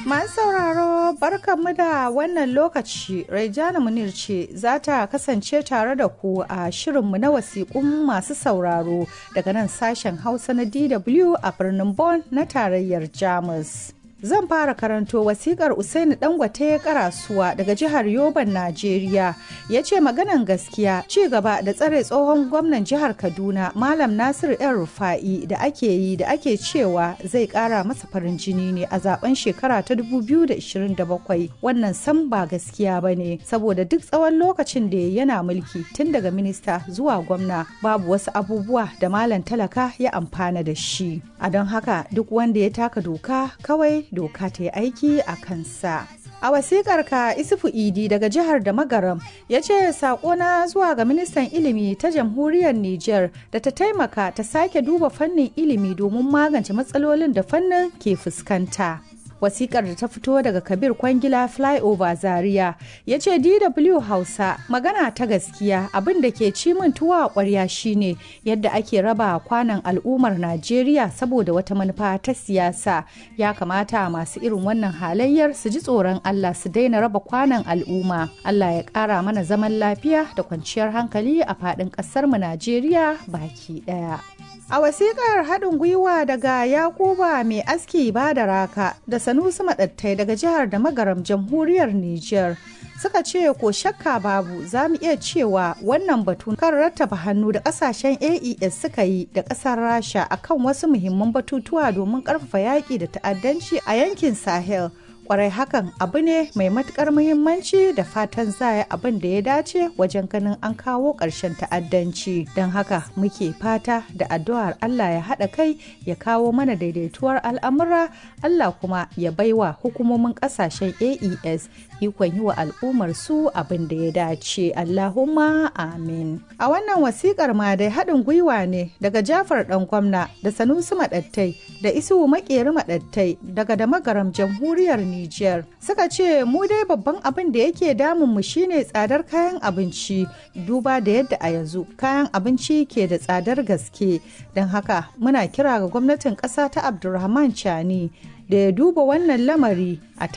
Masu sauraro barkanmu da wannan lokaci Raijana Munir ce za ta kasance tare da ku a shirinmu na wasiƙun masu sauraro daga nan sashen Hausa na DW a birnin Bonn na tarayyar Jamus. Zan fara karanto wasikar Usaini Dangote Karasuwa daga jihar Yoban, Najeriya. Ya ce maganan gaskiya ci gaba da tsare tsohon gwamnan jihar Kaduna Malam Nasiru ‘yan Rufa'i da ake yi da ake cewa zai kara masa farin jini ne a zaben shekara ta 2027. Wannan san ba gaskiya ba ne saboda duk tsawon lokacin da yana mulki tun daga minista zuwa gwamna babu wasu abubuwa da Malam talaka ya amfana da shi. A don haka duk wanda ya taka doka kawai doka ta yi aiki a kansa. A wasikar ka Isufu Idi daga jihar da Magaram ya ce na zuwa ga ministan ilimi ta jamhuriyar Nijar da ta taimaka ta sake duba fannin ilimi domin magance matsalolin da fannin ke fuskanta. wasikar da ta fito daga kabir kwangila flyover zaria ya ce dw hausa magana ta gaskiya abin da ke ci min tuwa kwarya shine yadda ake raba kwanan al'ummar najeriya saboda wata manufa ta siyasa ya kamata masu irin wannan halayyar su ji tsoron allah su daina raba kwanan al'umma allah ya kara mana zaman lafiya da kwanciyar hankali a faɗin ƙasarmu najeriya baki ɗaya A wasikar haɗin gwiwa daga Yakuba mai aski ba da raka da Sanusi Maɗattai daga jihar da magaram jamhuriyar Nijar suka ce ko shakka babu za mu iya cewa wannan batu kan rattaba hannu da ƙasashen AES suka yi da ƙasar Rasha akan wasu muhimman batutuwa domin ƙarfafa yaƙi da ta'addanci a yankin Sahel. kwarai hakan abu ne mai matukar muhimmanci da fatan za abin da ya dace wajen ganin an kawo ƙarshen ta'addanci don haka muke fata da addu'ar Allah ya haɗa kai ya kawo mana daidaituwar al'amura Allah kuma ya baiwa hukumomin ƙasashen AES ikon yi wa al'ummar su abin da ya dace Allahumma amin a wannan wasikar ma dai haɗin gwiwa ne daga Jafar ɗan gwamna da Sanusi Maɗattai da Isuhu Makeri Maɗattai daga da magaram jamhuriyar Nijar suka ce mu dai babban abin da yake damun mu shine tsadar kayan abinci duba da yadda a yanzu kayan abinci ke da tsadar gaske don haka muna kira ga gwamnatin ƙasa ta Abdulrahman Chani da ya duba wannan lamari a